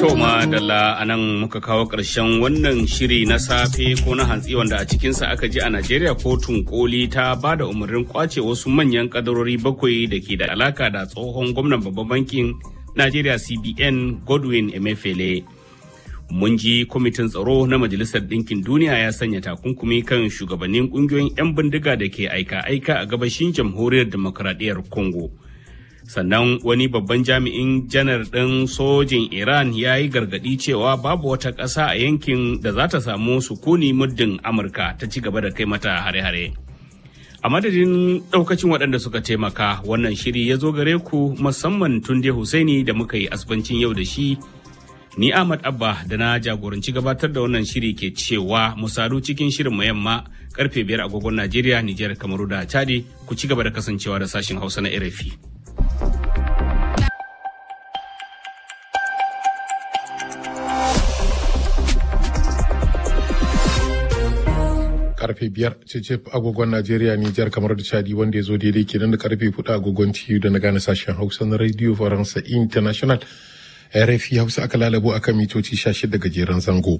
To madalla a nan muka kawo ƙarshen wannan shiri na safe ko na hantsi wanda a cikinsa aka ji a Najeriya kotun koli ta ba da umarnin kwace wasu manyan kadarori bakwai da ke da alaka da tsohon gwamnan babban bankin Najeriya CBN Godwin Emefiele. Mun ji kwamitin tsaro na Majalisar Ɗinkin Duniya ya sanya takunkumi kan shugabannin ƙungiyoyin 'yan bindiga da ke aika-aika a gabashin jamhuriyar demokradiyyar Congo. sannan wani babban jami'in janar ɗin sojin iran ya yi gargaɗi cewa babu wata ƙasa a yankin da za ta samu sukuni muddin amurka ta ci gaba da kai mata hare-hare a madadin ɗaukacin waɗanda suka taimaka wannan shiri ya zo gare ku musamman tunde husaini da muka yi asibancin yau da shi ni ahmad abba da na jagoranci gabatar da wannan shiri ke cewa mu sadu cikin shirin yamma karfe biyar agogon najeriya nijar kamaru da chadi ku ci gaba da kasancewa da sashen hausa na rfi karfe biyar cece agogon Najeriya Nijar kamar da Chadi wanda ya zo daidai kenan da karfe hudu agogon TU da na gane sashen Hausa na Radio Faransa International. RFI Hausa aka lalabo akan mitoci 16 gajeren zango.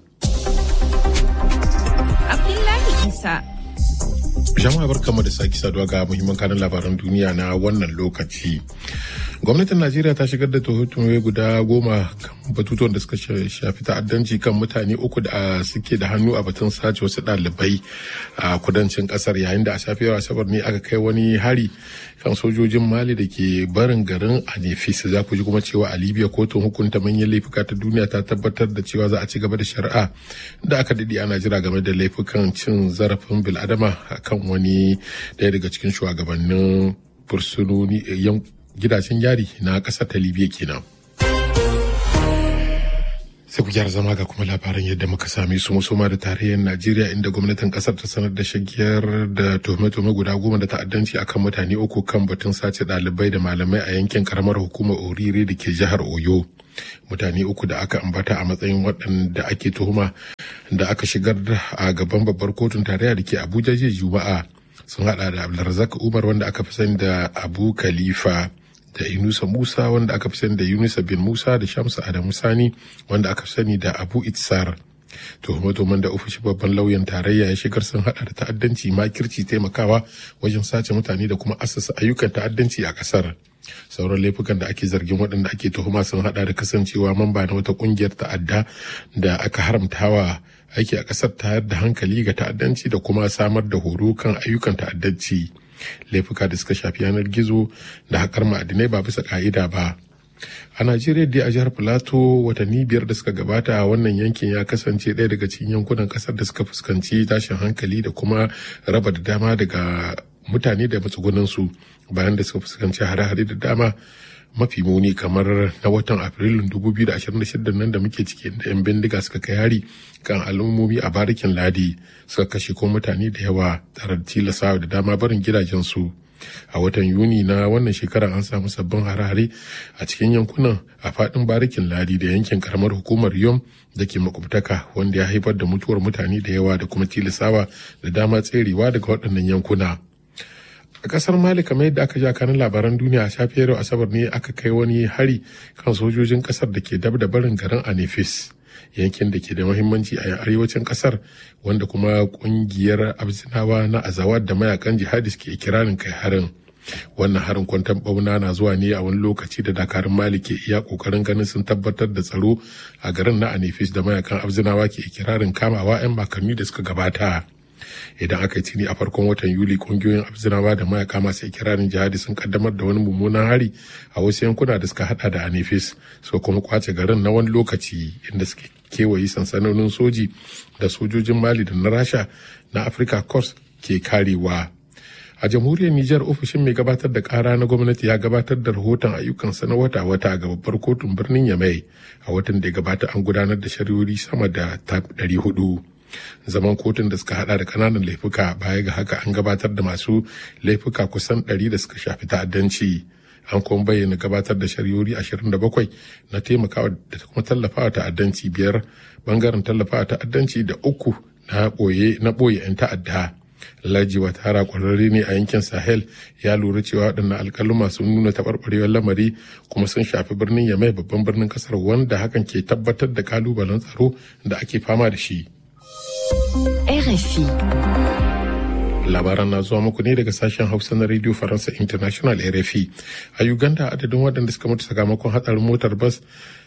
Abdullahi Isa. Jama'a barkamu da sake saduwa ga muhimman kanin labaran duniya na wannan lokaci. gwamnatin najeriya ta shigar da tuhume guda goma kan batutuwan da suka shafi ta'addanci kan mutane uku da suke da hannu a batun sace wasu ɗalibai a kudancin ƙasar yayin da a safiyar asabar ne aka kai wani hari kan sojojin mali da ke barin garin anefis za ku ji kuma cewa a libya kotun hukunta manyan laifuka ta duniya ta tabbatar da cewa za a ci gaba da shari'a da aka daɗe ana jira game da laifukan cin zarafin bil'adama kan wani ɗaya daga cikin shugabannin fursunoni gidajen yari na ƙasar ta libya kenan sai ku gyara zama ga kuma labaran yadda muka same su musoma da tarayyar najeriya inda gwamnatin kasar ta sanar da shagiyar da tuhume-tuhume guda goma da ta'addanci akan mutane uku kan batun sace ɗalibai da malamai a yankin karamar hukumar orire da ke jihar oyo mutane uku da aka ambata a matsayin waɗanda ake tuhuma da aka shigar a gaban babbar kotun tarayya da ke abuja jiya juma'a sun hada da abdulrazak umar wanda aka fi sani da abu khalifa da Inusa Musa wanda aka fi sani da Yunusa bin Musa da Shamsu Adamu Sani wanda aka fi sani da Abu Itsar. Tuhume-tuhumen da ofishin babban lauyan tarayya ya shigar sun hada da ta'addanci makirci taimakawa wajen sace mutane da kuma asasa ayyukan ta'addanci a kasar. Sauran laifukan da ake zargin waɗanda ake tuhuma sun hada da kasancewa mamba na wata ƙungiyar ta'adda da aka haramtawa aiki a ƙasar tayar da hankali ga ta'addanci da kuma samar da horo kan ayyukan ta'addanci. laifuka da suka shafi yanar gizo da haƙar ma'adinai ba bisa ƙa'ida ba a najeriya dai a jihar filato watanni biyar da suka gabata a wannan yankin ya kasance ɗaya daga cikin yankunan ƙasar da suka fuskanci tashin hankali da kuma raba da dama daga mutane da matsugunansu bayan da suka fuskanci hare-hare da dama mafi muni kamar na watan afrilun 2026 nan da muke ciki da 'yan bindiga suka kai hari kan al'ummomi a barikin ladi suka kashe ko mutane da yawa tare da tilasawa da dama barin gidajensu a watan yuni na wannan shekarar an samu sabbin hare-hare a cikin yankunan a fadin barikin ladi da yankin karamar hukumar yom da ke makwabtaka wanda ya haifar da mutuwar mutane da yawa da kuma tilasawa da dama tserewa daga waɗannan yankuna. a kasar mali kamar yadda aka ja kanin labaran duniya a safiyar yau asabar ne aka kai wani hari kan sojojin kasar da ke dab da barin garin anefis yankin da ke da mahimmanci a arewacin kasar wanda kuma kungiyar abzinawa na azawad da mayakan jihadis ke kirarin kai harin wannan harin kwantan bauna na zuwa ne a wani lokaci da dakarun mali ke iya kokarin ganin sun tabbatar da tsaro a garin na anefis da mayakan abzinawa ke kirarin kamawa 'yan makarni da suka gabata idan aka yi tuni a farkon watan yuli kungiyoyin abzinawa da mayaka masu ikirarin jihadi sun kaddamar da wani mummunan hari a wasu yankuna da suka hada da anifis suka kuma kwace garin na wani lokaci inda suke kewaye sansanonin soji da sojojin mali da na rasha na africa corps ke karewa a jamhuriyar Nijar ofishin mai gabatar da kara na gwamnati ya gabatar da rahoton ayyukansa na wata-wata ga babbar kotun birnin Yamai a watan da ya gabata an gudanar da shari'o'i sama da 400 zaman kotun da suka hada da kananan laifuka baya ga haka an gabatar da masu laifuka kusan 100 da suka shafi ta'addanci an kuma bayyana gabatar da shari'o'i 27 na taimakawa da kuma tallafawa ta'addanci biyar bangaren tallafawa ta'addanci da uku na boye na boye 'yan ta'adda Laji Watara kwararre ne a yankin Sahel ya lura cewa waɗannan alƙaluma sun nuna taɓarɓarewar lamari kuma sun shafi birnin Yamai babban birnin ƙasar wanda hakan ke tabbatar da kalubalen tsaro da ake fama da shi. RFI. labaran na zuwa muku ne daga sashen hausa na radio faransa international rfi a uganda adadin waɗanda suka mutu sakamakon hatsarin motar bas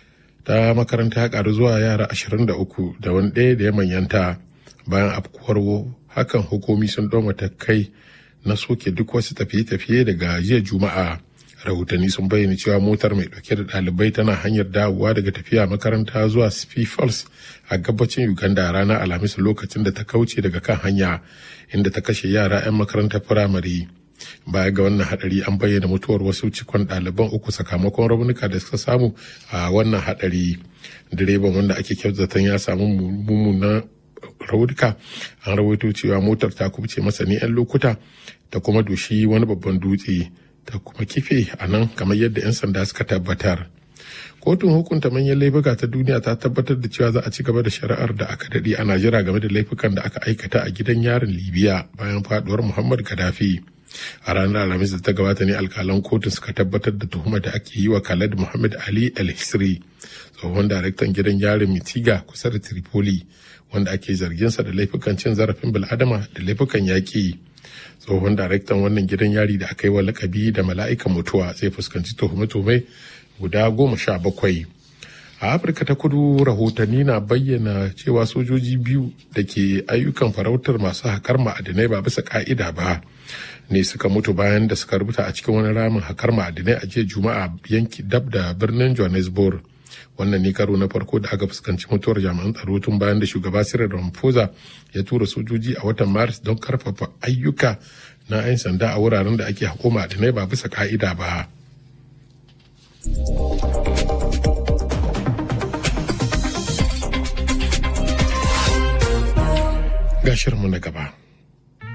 ta makaranta ya karu zuwa yara 23 da wani ɗaya da ya manyanta bayan afkuwar hakan hukumi sun ɗau matakai na soke duk wasu tafiye-tafiye daga jiya juma'a rahotanni sun bayyana cewa motar mai ɗauke da ɗalibai tana hanyar dawowa daga tafiya makaranta zuwa spi falls a gabacin uganda ranar alhamis lokacin da ta kauce daga kan hanya inda ta kashe yara 'yan makarantar firamare baya ga wannan hadari an bayyana mutuwar wasu cikon ɗaliban uku sakamakon raunuka da suka samu a wannan hadari direban wanda ake kyautatan ya samu mummunan raunuka an rawaito cewa motar ta kubce masa ne 'yan lokuta ta kuma doshi wani babban dutse ta kuma kife a nan kamar yadda 'yan sanda suka tabbatar kotun hukunta manyan laifuka ta duniya ta tabbatar da cewa za a ci gaba da shari'ar da aka daɗe ana jira game da laifukan da aka aikata a gidan yarin libya bayan faduwar muhammad gaddafi a ranar alhamis da ta gabata ne alkalan kotun suka tabbatar da tuhumar da ake yi wa khaled muhammad ali el hisri tsohon daraktan gidan yarin mitiga kusa da tripoli wanda ake zarginsa da laifukan cin zarafin bil'adama da laifukan yaƙi tsohon daraktan wannan gidan yari da aka yi wa lakabi da mala'ikan mutuwa zai fuskanci tuhume-tuhume guda goma sha bakwai a afirka ta kudu rahotanni na bayyana cewa sojoji biyu da ke ayyukan farautar masu haƙar ma'adinai ba bisa ka'ida ba ne suka mutu bayan da suka rubuta a cikin wani ramin haƙar ma'adinai a jiya juma'a yanki dab da birnin johannesburg wannan ne karo na farko da aka fuskanci mutuwar jami'an tsaro tun bayan da shugaba Cyril Ramaphosa ya tura sojoji a watan Maris don karfafa ayyuka na 'yan sanda a wuraren da ake haƙo ma'adinai ba bisa ka'ida ba. Gashirmu na gaba.